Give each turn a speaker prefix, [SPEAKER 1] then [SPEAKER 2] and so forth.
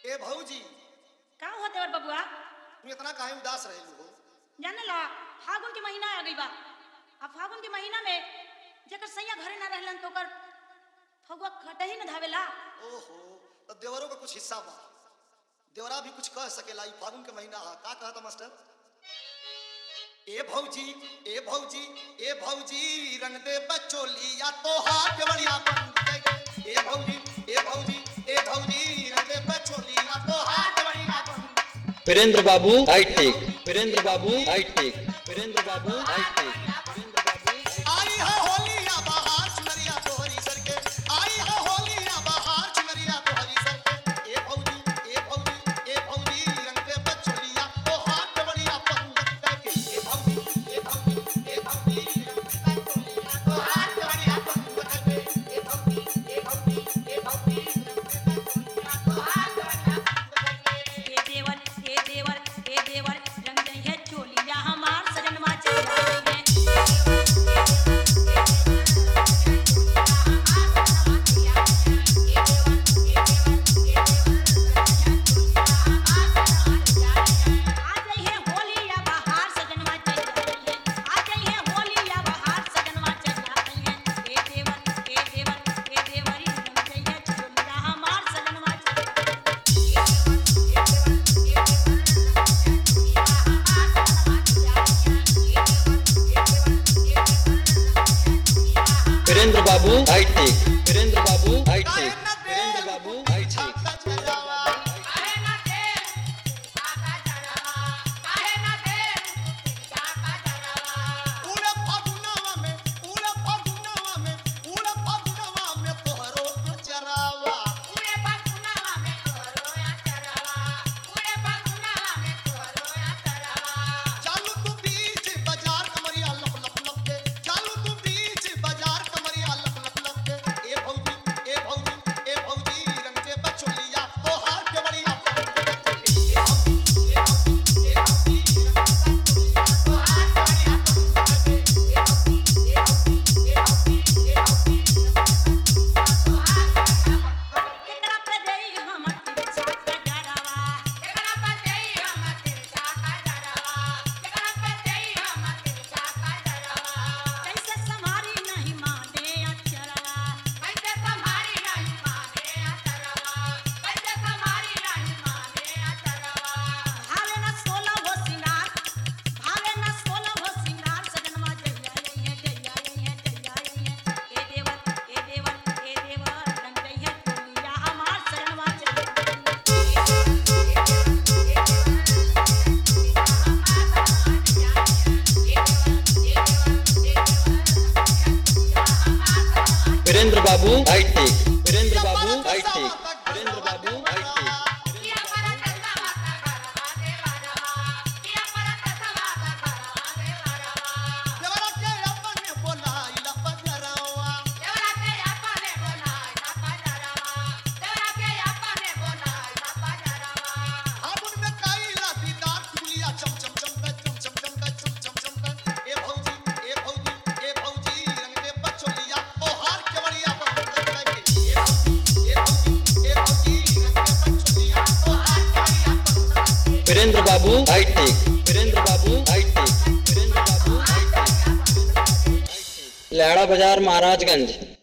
[SPEAKER 1] ए भौजी
[SPEAKER 2] का होते और बबुआ
[SPEAKER 1] तू इतना काहे उदास रहेलू हो
[SPEAKER 2] जाने ला फागुन के महीना आ गई बा अब फागुन के महीना में जेकर सैया घरे ना रहलन तो ओकर फगुआ खटही न धावेला
[SPEAKER 1] ओहो तो देवरों का कुछ हिस्सा बा देवरा भी कुछ कह सकेला ई फागुन के महीना हा का कहता मास्टर ए भौजी ए भौजी ए भौजी रंग दे बचोली या तो हाथ बढ़िया बन दे ए भौजी ए भौजी ए भौजी रंग दे बचोली या तो हाथ बढ़िया बन
[SPEAKER 3] वीरेंद्र बाबू आई टेक वीरेंद्र बाबू आई टेक वीरेंद्र बाबू आई टेक वीरेंद्र बाबू
[SPEAKER 1] आई है होली या बहार चुनरिया तोहरी सर के आई है होली या बहार चुनरिया तोहरी सर के ए भौजी ए भौजी ए भौजी रंग दे बचोलिया तो हाथ बढ़िया बन के ए भौजी ए भौजी ए भौजी रंग दे बचोलिया तो हाथ बढ़िया बन के ए भौजी ए भौजी ए भौजी रंग दे बचोलिया तो हाथ बढ़िया बन
[SPEAKER 2] ए देवर ए देवर ए देवर रंग दई है चोलिया हमार सजनवा चल रही है आ गई है होली या बहार सजनवा चल रही है आ गई है होली या बहार सजनवा चल रही है ए देवर ए देवर ए देवर रंग दई है चोलिया हमार सजनवा चल
[SPEAKER 3] वीरेंद्र बाबू आई टेक वीरेंद्र बाबू आई टेक वीरेंद्र बाबू आई टेक
[SPEAKER 1] पूरे फागुनवा में पूरे फागुनवा में पूरे फागुनवा में तोहरो चरावा चालू तू बीच बाजार कमरिया लप लप लप के चालू तू बीच बाजार कमरिया लप लप लप के ए भौजी ए भौजी ए भौजी रंग के बचोलिया तो हाथ के बढ़िया ए भौजी ए भौजी ए भौजी रंग के बचोलिया तो हाथ बढ़िया ए भौजी ए भौजी ए भौजी ए भौजी तो हाथ बढ़िया
[SPEAKER 2] केकरा पे देई हमर तिरछा कजरवा कैसे संभारी नहीं माने अक्षरवा भावे न सोला हो सिंगार भावे न सोला हो सिंगार सजनवा जइया जइया जइया जइया जइया जइया ए देवर ए देवर ए देवर रंग गई है दुनिया हमार सजनवा जइया
[SPEAKER 3] वीरेंद्र बाबू आई टेक वीरेंद्र बाबू आई टेक वीरेंद्र बाबू आई टेक
[SPEAKER 1] देवरा के अपने बोलाइला पजरावा फागुन में काइला दीदार चुलिया चम चम चम पे चम चम चम पे चम चम चम पे ए भौजी ए भौजी ए भौजी रंग दे बचोलिया ओ हार के बढ़िया बन के ए भौजी ए भौजी ए भौजी रंग दे बचोलिया ओ हार के बढ़िया बन
[SPEAKER 3] वीरेंद्र बाबू आई टेक वीरेंद्र बाबू आई टेक वीरेंद्र बाबू आई टेक लैड़ा बाजार महाराजगंज